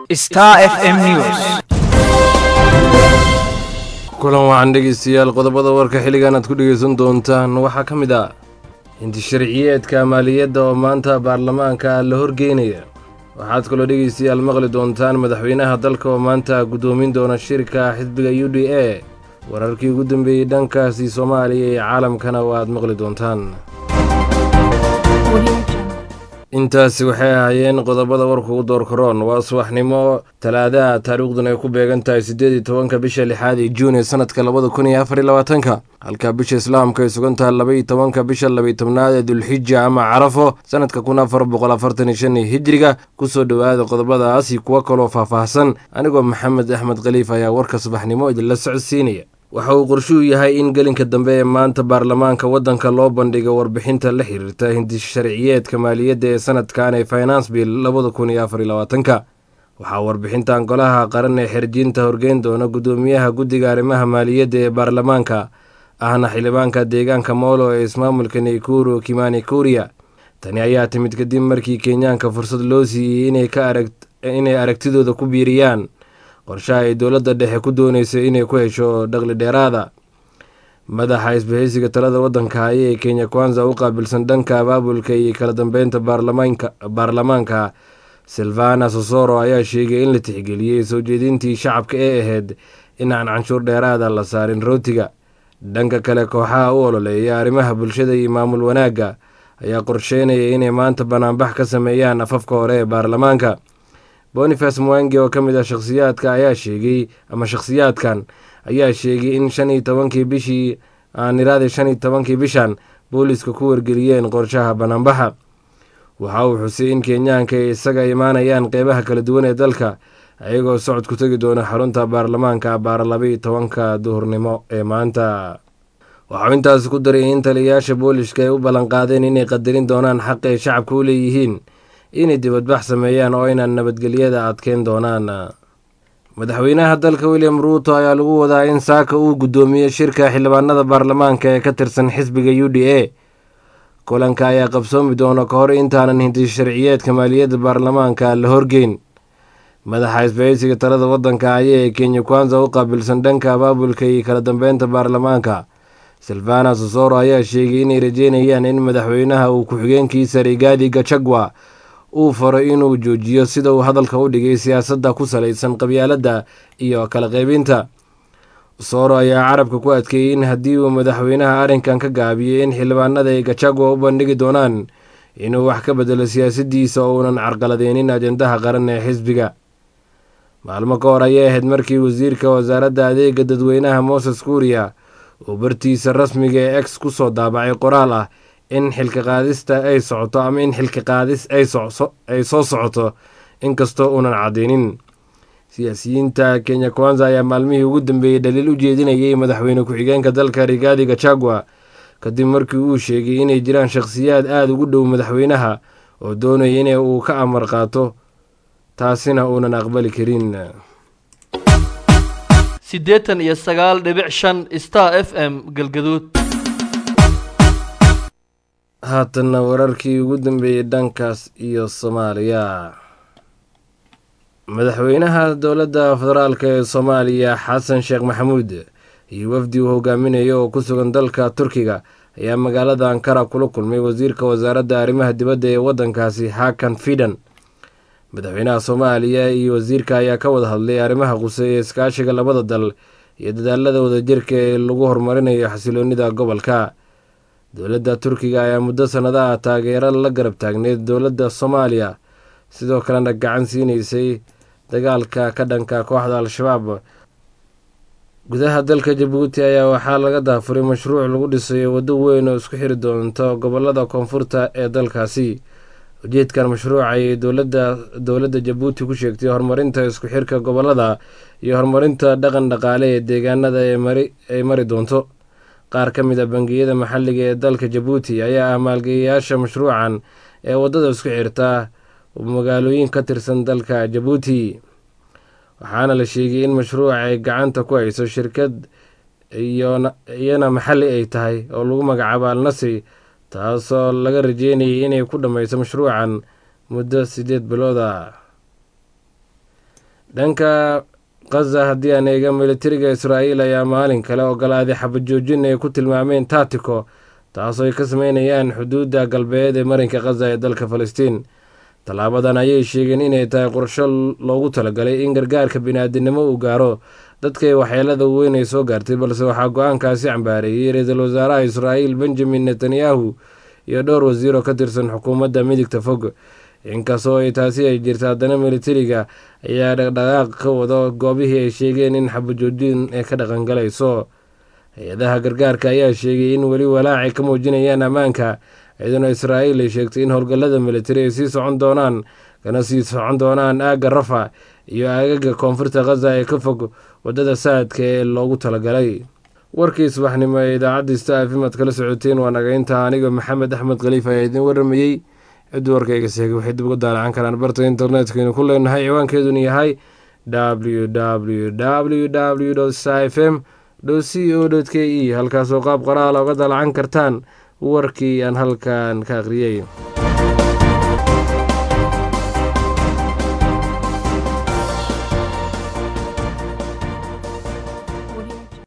Star FM News. kulan waxaan dhegeystayaal qodobada warka xilligan aad ku dhegeysan doontaan waxaa ka mid ah hinti sharciyeedka maaliyadda oo maanta baarlamaanka la horgeynaya waxaad kaloo dhegeystayaal maqli doontaan madaxweynaha dalka oo maanta guddoomin doona shirka xisbiga u d a wararkii ugu dambeeyey dhankaasi soomaaliya iyo caalamkana waaad maqli doontaan intaasi waxay ahaayeen qodobada warka ugu door karoon waa subaxnimo talaadaha taariikhduna ay ku beegan tahay siddeed iyo tobanka bisha lixaad ee juun ee sanadka labada kun iyo afar iyo labaatanka halka bisha islaamka ay sugan tahay laba iyo tobanka bisha labaiyo tobnaad ee dulxija ama carafo sanadka kun afar boqol afartan iyo shan iyo hijiriga kusoo dhowaada qodobadaas iyo kuwo kaloo faahfaahsan anigoo maxamed axmed khaliif ayaa warka subaxnimo idinla socodsiinaya waxa uu qorshuhu yahay in gelinka dambe ee maanta baarlamaanka waddanka loo bandhigo warbixinta la xiriirta hindi sharciyeedka maaliyadda ee sanadkan ee finance bill labada kun iyo afar iyo labaatanka waxaa warbixintan golaha qaran ee xerjinta horgeyn doona guddoomiyaha guddiga arrimaha maaliyadda ee baarlamaanka ahna xildhibaanka deegaanka moolo ee ismaamulka naykuru kimani kuriya tani ayaa timid kadib markii kenyaanka fursad loo siiyey inay aragtidooda ku biiriyaan qorshaha ay dowladda dhexe ku doonaysa inay ku hesho dhaqli dheeraada madaxa isbahaysiga talada waddanka haya ee kenya kwanza u qaabilsan dhanka abaabulka iyo kala dambeynta baarlamaanka silvana sosoro ayaa sheegay in la tixgeliyey soo jeedintii shacabka ee ahayd in aan canshuur dheeraada la saarin rootiga dhanka kale kooxaha u ololeeya arrimaha bulshada iyo maamul wanaagga ayaa qorsheynaya inay maanta banaanbax ka sameeyaan afafka hore ee baarlamaanka boniface mwangi oo ka mid ah shakhsiyaadka ayaa sheegay ama shakhsiyaadkan ayaa sheegay in shan iyo tobankii bishii aaniraade shan iyo tobankii bishan booliiska ku wargeliyeen qorshaha banaanbaxa waxa uu xusay in kenyaanka ay isaga imaanayaan qeybaha kala duwan ee dalka ayagoo socod ku tegi doona xarunta baarlamaanka baara labaiyo tobanka duhurnimo ee maanta waxau intaasi ku daray in taliyayaasha booliiska ay u ballanqaadeen inay qadarin doonaan xaq ay shacabka u leeyihiin inay dibadbax sameeyaan oo aynan nabadgelyada adkeyn doonaan madaxweynaha dalka william ruuto ayaa lagu wadaa in saaka uu guddoomiyo shirka xildhibaanada baarlamaanka ee ka tirsan xisbiga u d a kulanka ayaa qabsoomi doona ka hor intaanan hinti sharciyeedka maaliyadda baarlamaanka la horgeyn madaxa isbahaysiga talada waddanka haya ee kenya kwanza u qaabilsan dhanka abaabulka iyo kala dambeynta baarlamaanka silvana sosoro ayaa sheegay inay rajeynayaan in madaxweynaha uu ku-xigeenkiisa rigaadi gachagwa uu faro inuu joojiyo sida uu hadalka u dhigay siyaasadda ku salaysan qabyaaladda iyo kala qaybinta sooro ayaa carabka ku adkeeyey in haddii uu madaxweynaha arrinkan ka gaabiyey in xildhibaanada ay gachagwa u bandhigi doonaan inuu wax ka bedelo siyaasaddiisa oo uunan carqaladeynin ajendaha qaran ee xisbiga maalmo ka hor ayay ahayd markii wasiirka wasaaradda adeega dadweynaha moses kuuriya uu bartiisa rasmiga ee ex ku soo daabacay qoraal ah in xilka qaadista ay socoto ama in xilka qaadis ay soo socoto inkastoo uunan cadeynin siyaasiyiinta kenya kwanza ayaa maalmihii ugu dambeeyey dhaliil u jeedinayay madaxweyne ku-xigeenka dalka rigaadi gachagwa kadib markii uu sheegay inay jiraan shakhsiyaad aada ugu dhow madaxweynaha oo doonaya in uu ka amar qaato taasina uunan aqbali karin siddeetan iyo sagaal dhibic shan star f m galgaduud haatanna wararkii ugu dambeeyey dhankaas iyo soomaaliya madaxweynaha dowladda federaalk ee soomaaliya xasan sheekh maxamuud iyo wafdi uu hogaaminayo oo ku sugan dalka turkiga ayaa magaalada ankara kula kulmay wasiirka wasaaradda arrimaha dibadda ee waddankaasi hakan fidan madaxweynaha soomaaliya iyo wasiirka ayaa ka wada hadlay arrimaha quseeya iskaashiga labada dal iyo dadaalada wadajirka ee lagu horumarinayo xasiloonida gobolka dowladda turkiga ayaa muddo sannadaha taageero la garab taagneyd dowladda soomaaliya sidoo kalena gacan siinaysay dagaalka ka dhanka kooxda al-shabaab gudaha dalka jabuuti ayaa waxaa laga daafuray mashruuc lagu dhisayo waddo weyn oo isku xiri doonto gobolada koonfurta ee dalkaasi ujeedkan mashruuca ayay dowladda jabuuti ku sheegtay horumarinta isku xirka gobolada iyo horumarinta dhaqan dhaqaale ee deegaanada ay mari doonto qaar ka mid a bangiyada maxalliga ee dalka jabuuti ayaa ah maalgeeyayaasha mashruucan ee waddada isku xirta magaalooyin ka tirsan dalka jabuuti waxaana la sheegay in mashruuca ay gacanta ku hayso shirkad iyana maxalli ay tahay oo lagu magacaabo alnasi taasoo laga rajeynayay inay ku dhammayso mashruucan muddo siddeed bilooda dhanka khaza haddii aan eega militariga israa'iil ayaa maalin kale ogolaaday xabajoojin ay ku tilmaameen taatiko taasoo ay ka sameynayaan xuduudda galbeed ee marinka khaza ee dalka falastiin tallaabadan ayay sheegeen inay tahay qorsho loogu talagalay in gargaarka biniaadinimo uu gaaro dadkay waxyeelada weyn ay soo gaartay balse waxaa go-aankaasi cambaareeyey ra-iisul wasaaraha israa'iil benjamin netanyahu iyo dhowr wasiir oo ka tirsan xukuumadda midigta fog inkastoo ay taasi ay jirta haddana militariga ayaa dhaqdhaqaaq ka wado goobihii ay sheegeen in xabajoojin ay ka dhaqangalayso hay-adaha gargaarka ayaa sheegay in weli walaacay ka muujinayaan ammaanka iyaduna israa'iil ay sheegtay in howlgallada militari ay sii socon doonaan kana sii socon doonaan aagga rafa iyo aagaga koonfurta khaza ee ka fog waddada saadka ee loogu talagalay warkii subaxnimo ee idaacadda sta f m aad kala socoteen waa nagaynta aniga maxamed axmed khaliif ayaa idiin waramayey ciddii warkayga sheegay waxay dib uga daalacan karaan barta internetkaynu ku leenahay ciwaankeeduna yahay w w w w sta f m c o k e halkaasoo qaab qoraala uga daalacan kartaan warkii aan halkan ka akhriyey